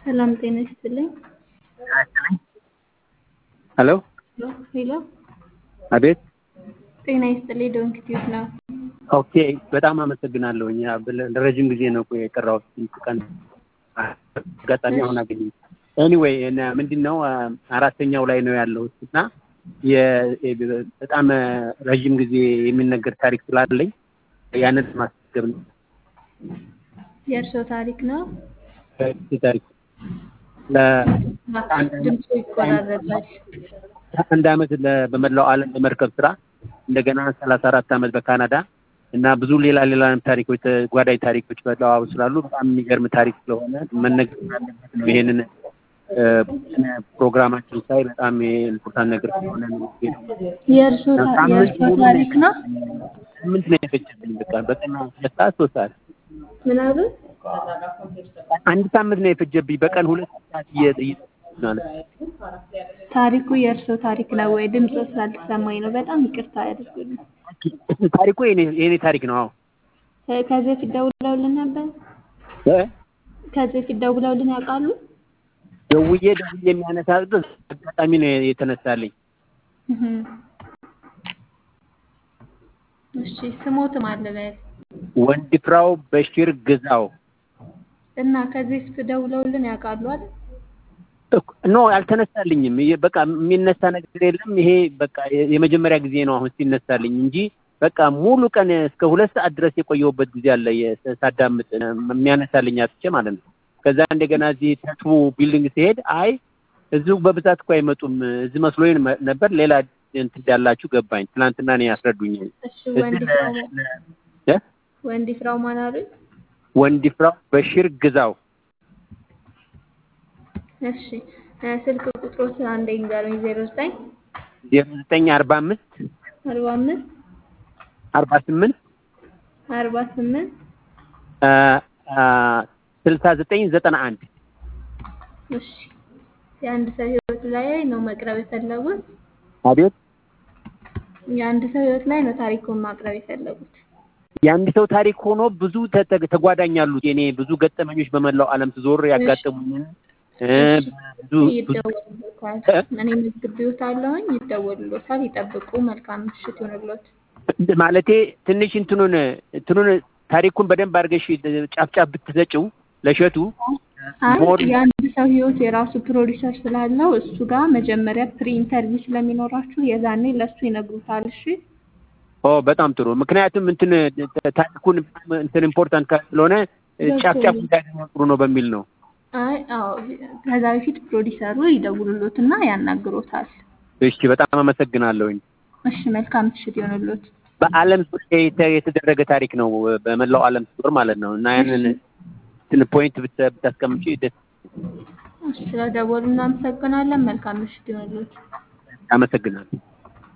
ሰላም ጤና ይስጥልኝ። ሄሎ ሄሎ አቤት። ጤና ይስጥልኝ። ዶንት ቲዩብ ነው። ኦኬ በጣም አመሰግናለሁ። እኛ ለረጅም ጊዜ ነው የቀራሁት ስንት ቀን አጋጣሚ አሁን አገኘ። ኤኒዌይ ምንድን ነው አራተኛው ላይ ነው ያለሁት እና በጣም ረዥም ጊዜ የሚነገር ታሪክ ስላለኝ ያንን ማስገብ ነው። የእርስዎ ታሪክ ነው? ታሪክ ድምፁ ይቆራረጣል። አንድ አመት በመላው ዓለም በመርከብ ስራ እንደገና ሰላሳ አራት አመት በካናዳ እና ብዙ ሌላ ሌላ ታሪኮች ተጓዳኝ ታሪኮች በጠዋው ስላሉ በጣም የሚገርም ታሪክ ስለሆነ መነገር ያለበት ነው። ይሄንን ፕሮግራማችን ሳይ በጣም ኢምፖርታንት ነገር ስለሆነ የእርስዎ ታሪክ ነው? ስምንት ነው የፈጀብኝ። በቃ በቀን ሁለት ሰዓት ሶስት ሰዓት ምን አሉ? አንድ ሳምንት ነው የፈጀብኝ። በቀን ሁለት ሰዓት እየ ማለት ታሪኩ የእርስዎ ታሪክ ነው ወይ? ድምፁ ስላልተሰማኝ ነው። በጣም ይቅርታ ያድርጉልኝ። ታሪኩ የኔ ታሪክ ነው። አዎ ከዚህ በፊት ደውለውልን ነበር? ከዚህ በፊት ደውለውልን ያውቃሉ? ደውዬ ደውዬ የሚያነሳበት አጋጣሚ ነው የተነሳልኝ። እሺ ስሞትም አለ በል ወንድፍራው በሽር ግዛው እና ከዚህ በፊት ደውለውልን ያውቃሉ አይደል? ኖ አልተነሳልኝም። በቃ የሚነሳ ነገር የለም። ይሄ በቃ የመጀመሪያ ጊዜ ነው አሁን ሲነሳልኝ እንጂ በቃ ሙሉ ቀን እስከ ሁለት ሰዓት ድረስ የቆየሁበት ጊዜ አለ ሳዳምጥ የሚያነሳልኝ አጥቼ ማለት ነው። ከዛ እንደገና እዚህ ተስፉ ቢልዲንግ ሲሄድ አይ እዚሁ በብዛት እኮ አይመጡም እዚህ መስሎኝ ነበር ሌላ እንትን እንዳላችሁ ገባኝ። ትናንትና ነው ያስረዱኝ። እሺ ወንድፍራው ማን አሉኝ? ወንድፍራው በሽር ግዛው እሺ ስልክ ቁጥሮት አንዴ ንገሩኝ። ዜሮ ዘጠኝ ዜሮ ዘጠኝ አርባ አምስት አርባ አምስት አርባ ስምንት አርባ ስምንት ስልሳ ዘጠኝ ዘጠና አንድ እሺ የአንድ ሰው ህይወት ላይ ነው መቅረብ የፈለጉት? አቤት የአንድ ሰው ህይወት ላይ ነው ታሪኩን ማቅረብ የፈለጉት? የአንድ ሰው ታሪክ ሆኖ ብዙ ተጓዳኝ አሉት። የኔ ብዙ ገጠመኞች በመላው ዓለም ስዞር ያጋጠሙኝን ብዙ ይደወልሎታል። እኔ መዝግቤዎታለሁኝ። ይደወልሎታል። ይጠብቁ። መልካም ምሽት ይሆንሎት። ማለቴ ትንሽ እንትኑን እንትኑን ታሪኩን በደንብ አድርገሽ ጫፍ ጫፍ ብትሰጪው ለሸቱ የአንድ ሰው ህይወት የራሱ ፕሮዲሰር ስላለው እሱ ጋር መጀመሪያ ፕሪ ኢንተርቪው ስለሚኖራችሁ የዛኔ ለእሱ ይነግሩታል። እሺ ኦ በጣም ጥሩ። ምክንያቱም እንትን ታሪኩን እንትን ኢምፖርታንት ስለሆነ ጫፍ ጫፍ እንዳገኘ ጥሩ ነው በሚል ነው። አይ አዎ፣ ከዛ በፊት ፕሮዲሰሩ ይደውሉሎትና ያናግሮታል። እሺ፣ በጣም አመሰግናለሁኝ። እሺ፣ መልካም ምሽት ይሆንሎት። በዓለም ዙሪያ የተደረገ ታሪክ ነው፣ በመላው ዓለም ዙር ማለት ነው እና ያንን እንትን ፖይንት ብታስቀምጪ ደስ ስለደወሉ እናመሰግናለን። መልካም ምሽት ይሆንሎት። አመሰግናለሁ።